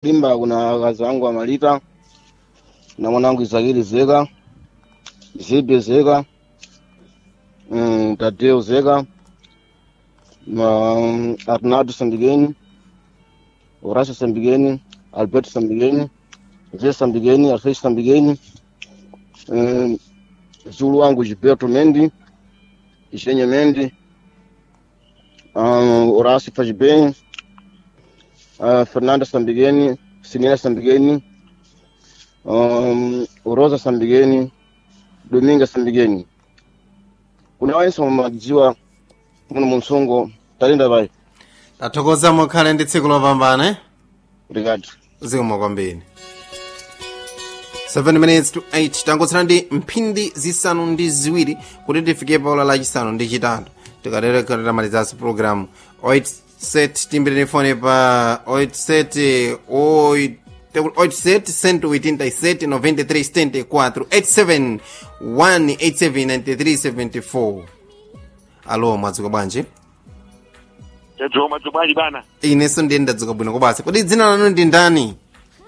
limba kuna wakazi wangu wa Malita na mwanangu Isakili Zeka, Zibe Zeka, mm, Tadeo Zeka, na Arnaldo Sambigeni, Horacio Sambigeni, Alberto Sambigeni, Zé Sambigeni, Alfredo Sambigeni, mm, Zulu wangu Gilberto Mendi, Ishenye Mendi, um, Horacio Fajibem, uh, Fernanda Sambigeni, Sinina Sambigeni, um, Rosa Sambigeni, Dominga Sambigeni. Kuna wense mumadziwa muno munsongo talinda vai tathokoza mukhale ndi tsiku lopambana eh? obrigado zikomo kwambiri 7 minutes to 8 tangotsala ndi mphindi zisanu ndi ziwiri kuti tifike pa ola lachisanu ndi chitatu tikatereka tamalizanso programu 87 timbireni fone pa 87 87 187 93 74 87 187 93 74 alo mwadzuka bwanji tadzuka mwadzuka bwanji bana inenso ndiye ndadzuka bwino kobasi kodi dzina lanu ndi ndani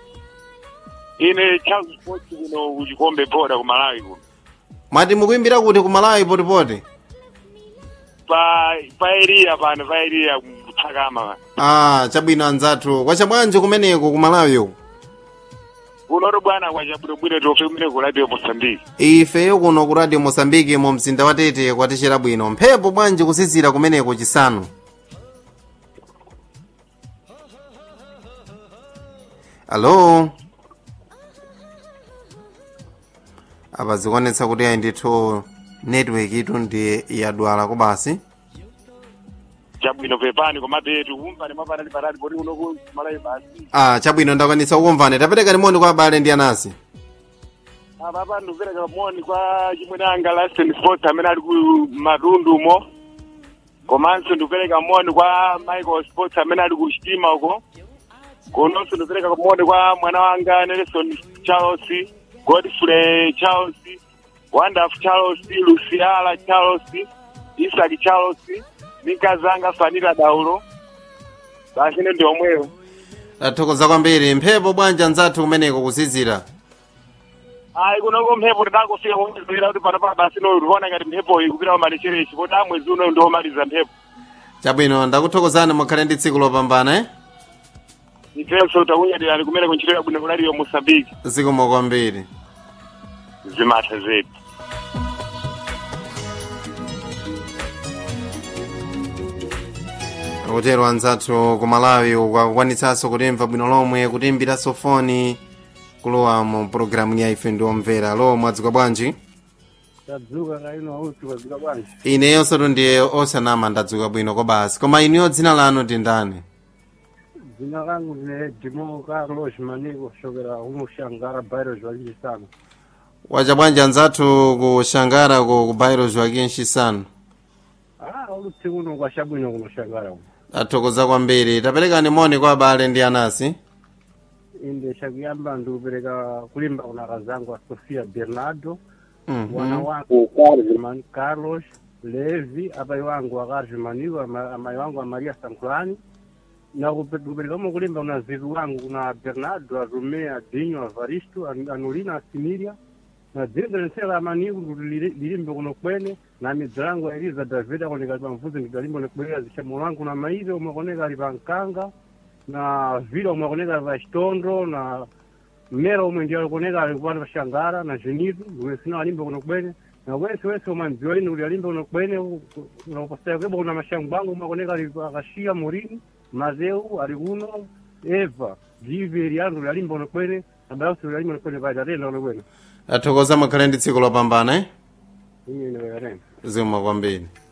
ine Charles Sports kuno kuchikombe boda ku Malawi kuno mwati mukuimbira kuti ku malawi potipoti pa pa area pano pa area kuthakama ah chabwino anzathu kwacha bwanji kumeneko ku malawi uku kunoto bwana kwachabwinobwino tofe kumene ku radio Mozambique ifeyo kuno ku radio mosambiki mu mzinda wa tete kwatechera bwino mphepo bwanji kusizira kumeneko chisanu alo apa zikuonetsa kuti ayi ndithu network itu ndi yadwala kobasi chabwino pepani komabetu kumpani mapanali patali poti kuno ku Malawi basi ah chabwino ndakwanitsa kukumvani tapereka limoni kwa abale ndi anasi apa pa ndikupereka moni kwa chimwene anga Lasten Sports amene ali ku matundu umo komanso ndikupereka moni kwa Michael Sports amene ali ku Chitima uko kononso ndikupereka moni kwa mwana wanga Nelson Charles Godfrey Charles Wandaf Charles Luciala Charles Isaac Charles nikazanga Fanila Daulo basi ine ndi omweyo tathokoza kwambiri mphepo bwanji anzathu kumeneko kusizira ayi kunoko mphepo tidangofika kuizira kuti pano pa basi no tiona ngati mphepo iyi kupita pamalecherechi poti amwezi uno ndiomaliza mphepo chabwino ndakuthokozani mukhale ndi tsiku lopambana eh? ifenso takunyadirani kumene kunchito yabwino kunaliyo Mozambique zikomo kwambiri zimatha zetu akutero anzathu ku malawi ukakwanitsanso kutimva bwino lomwe kutimbiraso foni kulowa mu programu ya ife ndi omvera lo mwadzuka bwanji tadzuka kaino auti wadzuka bwanji ineyonso ndiye osanama ndadzuka bwino kobasi koma iniyo dzina lanu ndi ndani dzina langu ndine dimo carlos maniko kuchokera kumushangara bairo zwalili sana wacha bwanji anzathu ku shangara ku ku bairo joaquin shisanu ah uluti kuno kwashabwino kunoshangara kuno tathokoza kwambiri taperekani moni kwa abale ndi anasi inde chakuyamba ndikupereka kulimba kuna kazangu a sofia bernardo Mhm. mwana wangu Carlos- carlos levi apai wangu akarvi maniko ama- amai wangu a maria sankulani na kupe- kuperekamo kulimba kuna zivi wangu kuna bernardo arume adinho avaristo An- anulina asimilia na dzinza lensela amaniku kuti lili- lilimbe kuno kwene na midzi langu eliza david akoneka ali pamvuzi ndidalimba nekubwerera zishamulo wangu na maive omwe akoneka ali pankanga na vila omwe akoneka ali pachitondo na mmera omwe ndi akoneka ali kupanda pashangara na zenitu omwe sina alimbe kuno kwene na wese wese omwe andziwa lini kuti alimbe kuno kwene nakupasaya kweba kuna mashango bangu omwe akoneka ali akashiya murini mazeu ali kuno eva jive eliandu kuti alimbe kuno kwene abayausi kuti alimbe kuno kwene paita atenda kuno kwene tathokoza mukhale ndi tsiku lopambana eh? Mimi nimekatenda. zikomo kwambiri